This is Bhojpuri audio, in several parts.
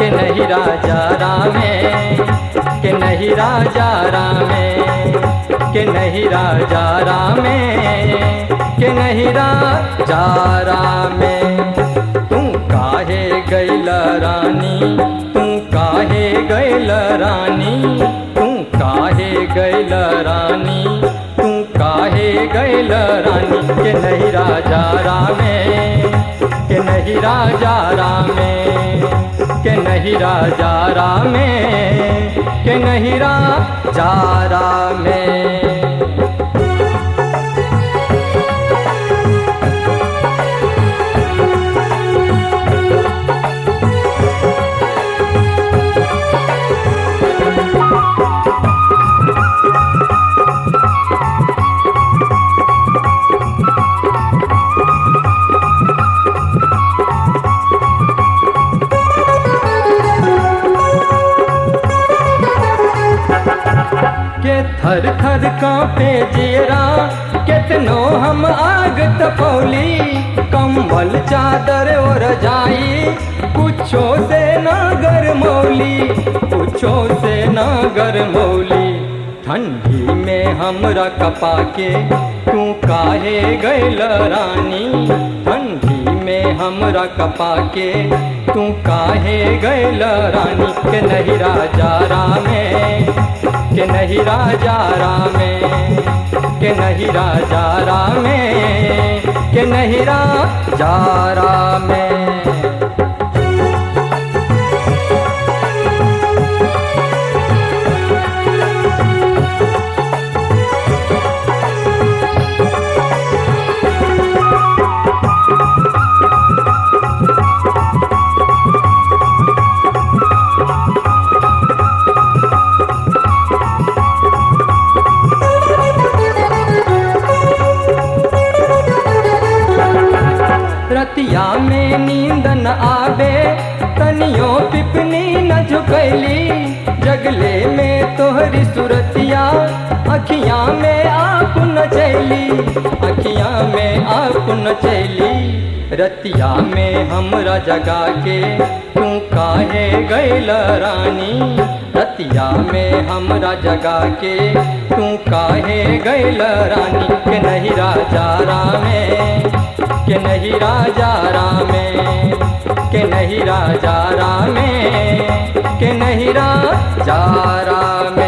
के नहीं राजा रामे के नहीं राजा रामे के नहीं राजा रामे के नहीं राजा रामे तू काहे गैल रानी तू काहे गैल रानी तू काहे गैल रानी तू काहे गैल रानी के नहीं राजा रामे के नहीं राजा रामे के नहीं राजा रामे के नहीं राजा रामे के थर थर कांपे जेरा कितनो हम आग तपौली कंबल चादर और जाई कुछो से ना गरमौली कुछो से ना गरमौली ठंडी में हमरा कपा के तू काहे गैल रानी ठंडी में हमरा कपा के तू काहे गैल रानी के नहीं राजा रामे के नहीं राजा रामे के नहीं राजा रामे के नहीं राजा रामे रतिया में नींद न आवे तनियो पिपनी न झुकैली जगले में तोहरी सुरतिया अखियां में आप न चैली अखियां में आप न चैली रतिया में हमरा जगा के तू काहे गैल रानी रतिया में हमरा जगा के तू काहे गैल रानी के नहीं राजा रामे के नहीं राजा रामे के नहीं राजा रामे के नहीं राजा रामे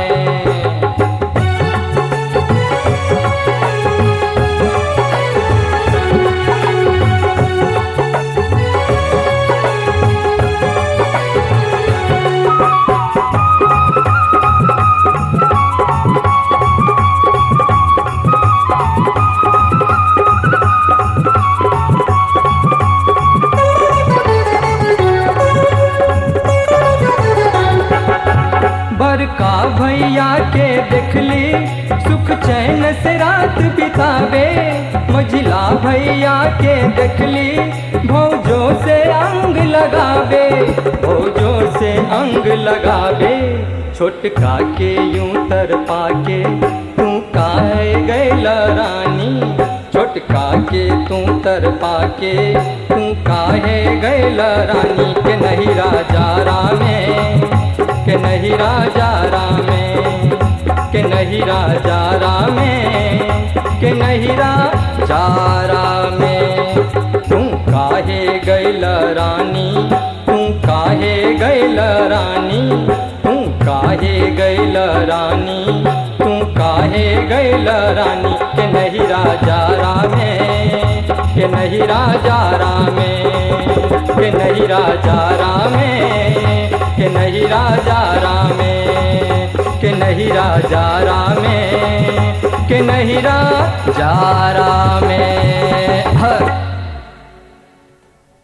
बड़का भैया के देखली सुख चैन से रात बितावे मझिला भैया के देखली भौजो से अंग लगावे भौजो से अंग लगावे छोटका के यूं तर पाके तू काहे गैल रानी छोटका के तू तर पाके तू काहे गैल रानी के नहीं राजा रामे के नहीं राजा रामे के नहीं राजा रामे के नहीं राजा रामे तू काहे गैल रानी तू काहे गैल रानी तू काहे गैल रानी तू काहे गैल रानी के नहीं राजा रामे के नहीं राजा रामे के नहीं राजा रामे के नहीं राजा रामे के नहीं राजा रामे के नहीं राजा रामे हर